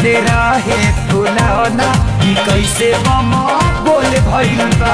छोटे रहे फुलौना कि कैसे बम बोल भइल बा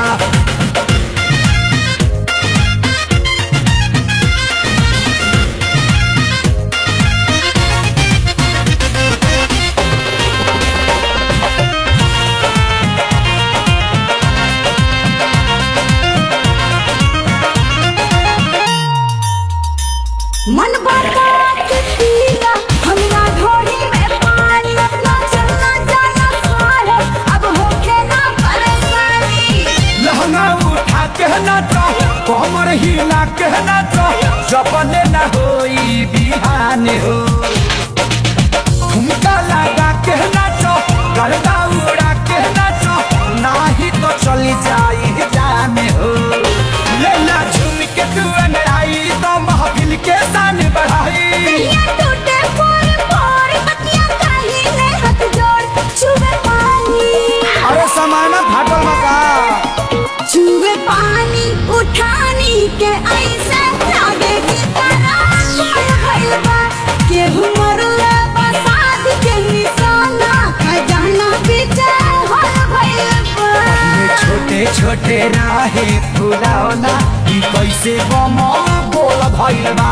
मन बता के पीला हमरा ढोरी में पानी ना चलना जाना सारे अब होके ना परेशानी लहंगा उठा के नाचो कमर हिला के नाचो सपने न होई बिहान हो ठुमका लगा के नाचो गर्दा उड़ा के नाचो नाही तो चली जाई जाने हो लेला झूम के तू आई तो महफिल के शान बढ़ाई ये टूटे फोर फोर बतिया काहे ने हाथ जोड़ छुए पानी अरे समाना फाटल मका छुए पानी उठानी के ऐसे लागे कि तारा कोई भइल बा के मरले बसात के निशाना खजाना पीछे होल भइल बा छोटे छोटे राहे फुलावना कि कैसे बम बोल भइल बा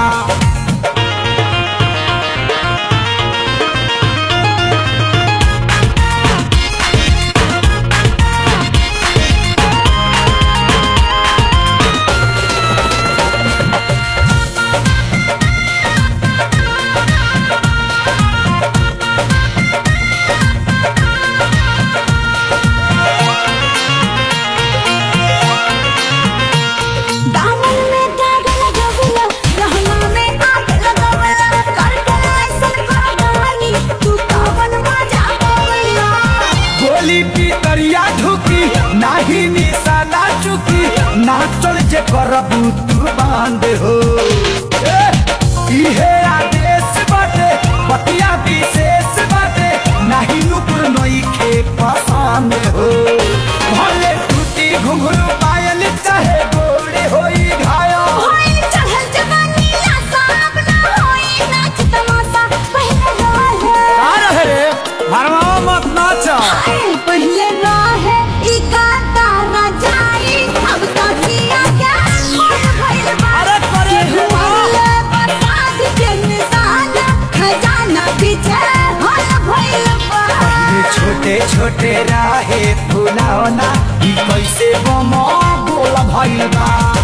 दामन में दाग लगावला रहना में आग लगावला करकला ऐसन करगानी तू कावन मजा पावला गोली पितरिया ढुकी नाही निशाना चुकी नाचल जे करबू तू बांध हो ए, इहे आदेश बाटे पतिया विशेष बाटे नाही नुपुर नई खे पसंद हो भले टूटी घुंघरू पायल चाहे गोड़े होई घायल होई चढ़ल जवानी आसा अब ना होई नाच तमाशा पहले रहे रहे रे भरमावा मत नाच हाय पहले रहे ई का तारा जाई अब तो किया क्या मन भइल बा अरे करे केहू मरले बरसात के निशान खजाना पीछे होल भइल बा ये छोटे छोटे राहे फुलावना ई कैसे बम बोल भइल बा